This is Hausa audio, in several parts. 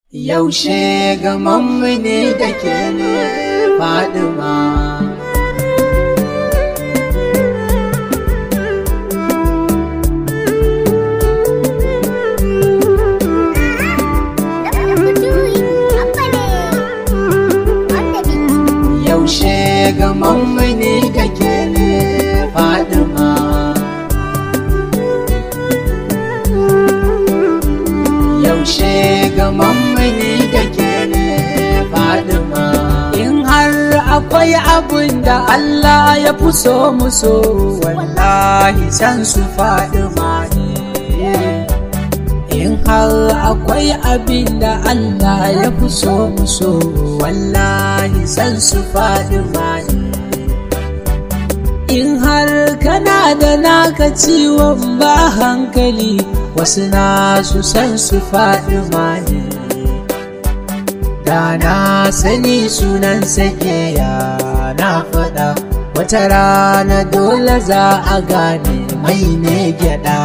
Yaushe gamanmu ne da ke ne Fadima. Yaushe gamanmu ne da ke ne Fadima. Yaushe gamanmu ne da ke ne Fadima. In har akwai abin da Allah ya fi so mu so wallahi san su Fadima ne. In har akwai abin da Allah ya fi so mu so wallahi san su Fadima ne. In har kana da naka ciwon ba hankali wasu na su san su faɗi mani da na sani sunan sake ya na faɗa wata rana dole za a gane mai ne gyaɗa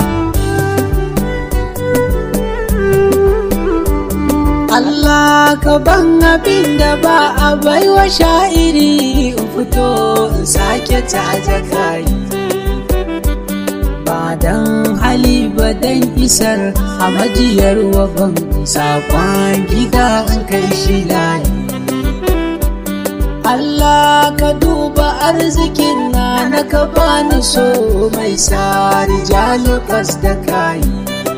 Allah ka ban abin da ba a baiwa sha'iri in fito in sake ta kayi ba dan hali ba dan isar a majiyar waban sakon gida in kai shi layi Allah ka duba arzikin na na ka bani so mai sa rijalukas da kayi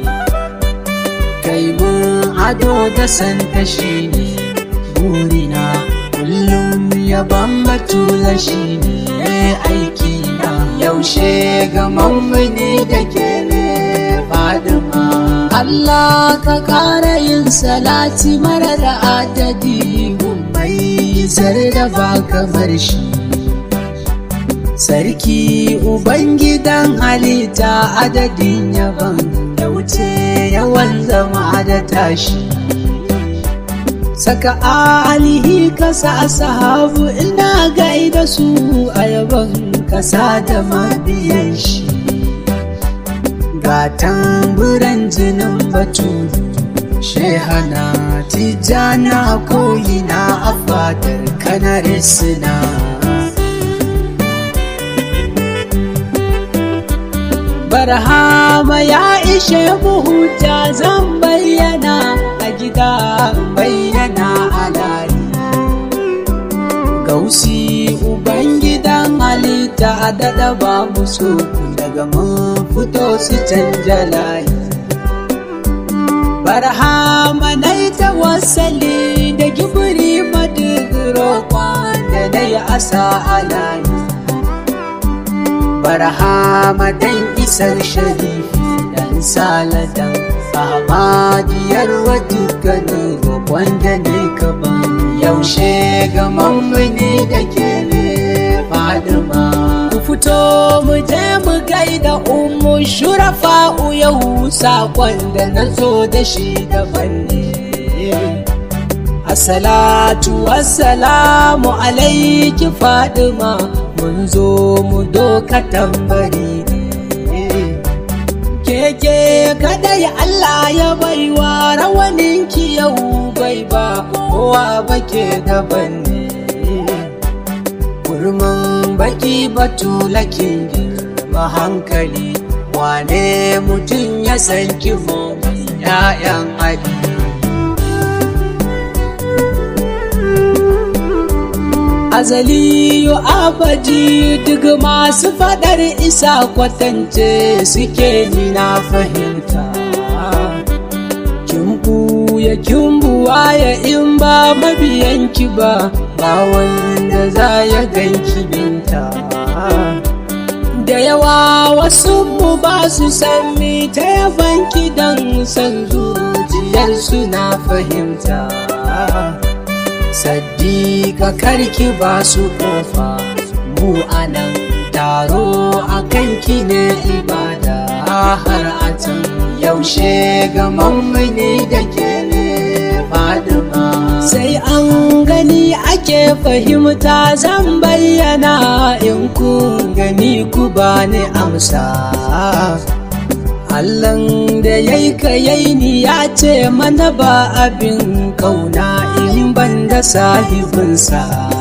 kai mun ado da santa shi ne burina kullum ya batula shi ne aiki na yaushe gamanmu ne da ke ne fadima Allah ka ƙara yin salati mara da adadi mai zar da ba kamar shi Sarki Ubangidan halitta adadin yaban da wuce yawan zama da tashi saka alihi kasa sahabu ina gaida su a yaban kasa da mabiyan shi ga tamburan jinin batu shehana tijjana koyina a fadar kanar suna barhama ya ishe huta zan bayyana a gida bayyana a lari gausi ubangidan halitta a daɗa babu so daga mun fito su canja layi barhama na yi tawassali da gibiri madigiro da na yi asa a layi barhama dan isar sharifi dan saladan Ahmadiyar wa dukkanin roƙon da ne ka ban yaushe gamanmu ne da ke ne fadima ku fito mu je mu gaida umu shurafa'u yau sakon da na zo da shi daban ne Assalatu wassalamu alaiki fadima mun zo mu doka tambari keke kadai Allah ya baiwa rawaninki yau bai ba kowa bake daban ne kurman baki batulakin girma hankali wane mutum ya san kimo ya'yan ali azaliyu abadi duk masu fadar isa kwatance suke ni na fahimta kin ya kin ya in ba mabiyanki ba ba wanda za ya ganki binta da yawa wasu mu ba su san mi ta yabanki don san zuciyarsu na fahimta Saddiƙa karki ba su ƙofa mu anan taro a kanki ne ibada har a can yaushe gamanmu ne da ke ne fadima sai an gani ake fahimta zan bayyana in kun gani ku ba ni amsa Allahn da ya yi ka ni ya ce mana ba abin kauna in ban da sahibinsa.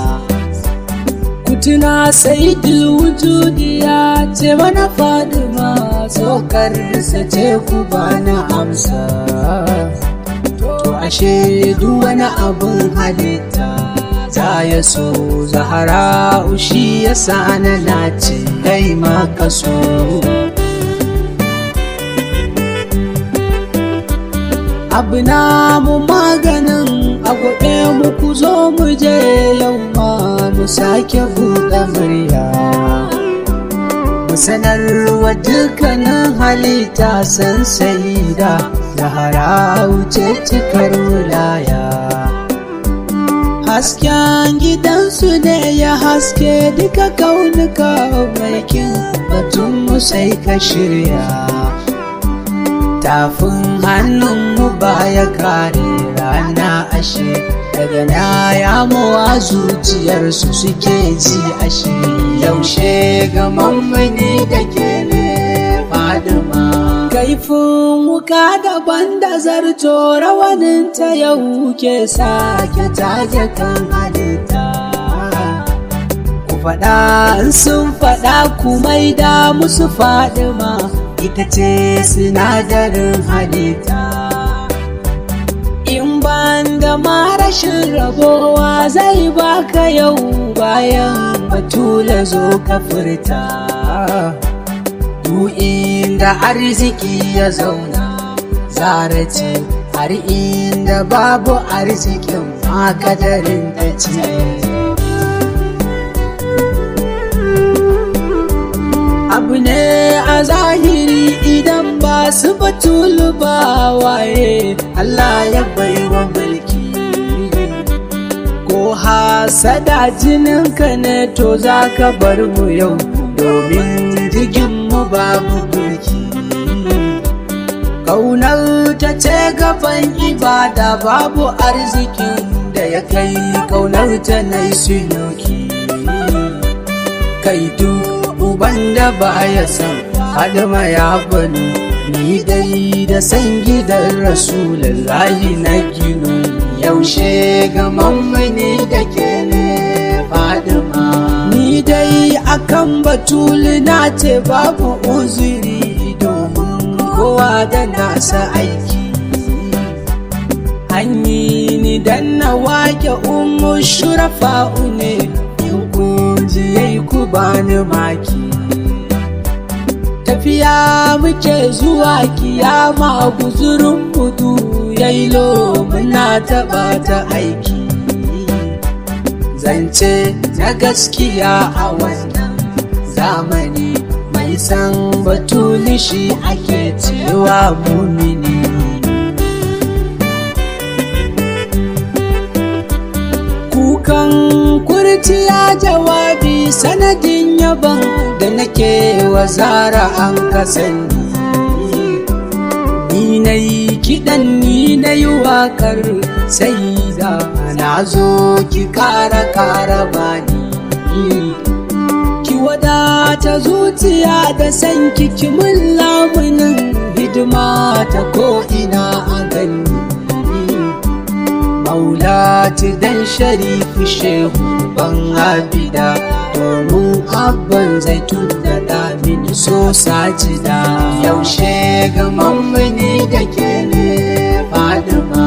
Kutuna sai wujudi ya ce mana fadima tsokarsa ce ku bana amsa. To ashe duk wani abin halitta za ya so zahara ushi ya sa na nace kai ma ka so. abu na mu maganin a gobe mu ku zo mu je yau ma mu sake buɗe murya mu sanarwa dukkanin halitta san da zahara wuce cikar wilaya hasken gidansu ne ya haske duka kaunuka mai kin batun mu sai ka shirya tafin hannunmu baya kare rana ashe daga na yamowa zuciyarsu suke ji ashe yaushe ga mammani da ke ne fadima kaifin wuka daban da zarto rawanin ta yau ke sake tage kan halitta ku faɗa sun faɗa ku maida musu fadima ita ce sinadarin halitta in ban da ma rashin rabowa zai baka yau bayan batula zo ka furta inda arziki ya zauna zara ce har inda babu arzikin makadarin ta ce abu ne a zahiri idan ba su batulu ba waye Allah ya baiwa mulki ko hasada jininka ne to za ka bar mu yau domin jiginmu babu burki kaunar ta ce gaban ibada babu arzikin da ya kai kaunar ta na yi kai duk uban da ba ya san hadama ya bani ni dai da san gidan rasulullahi na gino yaushe ga mammani da ke ne fadima ni dai akan batuli na ce babu uzuri domin kowa da nasa aiki hanyi ni dan na wake umu shurafa'u ne in kunji yayi ku bani maki tafiya muke zuwa kiyama guzurin mudu yailo muna taɓa ta aiki zance na gaskiya a wannan zamani mai san batuli shi ake cewa mumini kukan kurciya jawabi sanadin yaban da nake wa zara an kasani ni na yi kiɗan ni na yi waƙar sai da na zo ki kara kara bani ki wadata zuciya da san ki mun lamunin hidima ta ko'ina a gani maulati dan sharifi shehu ban abida domin abban zaitun da damin so sajida yaushe ga mammani da ke ne fadima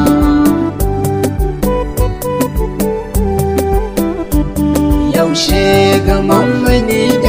yaushe ga mammani da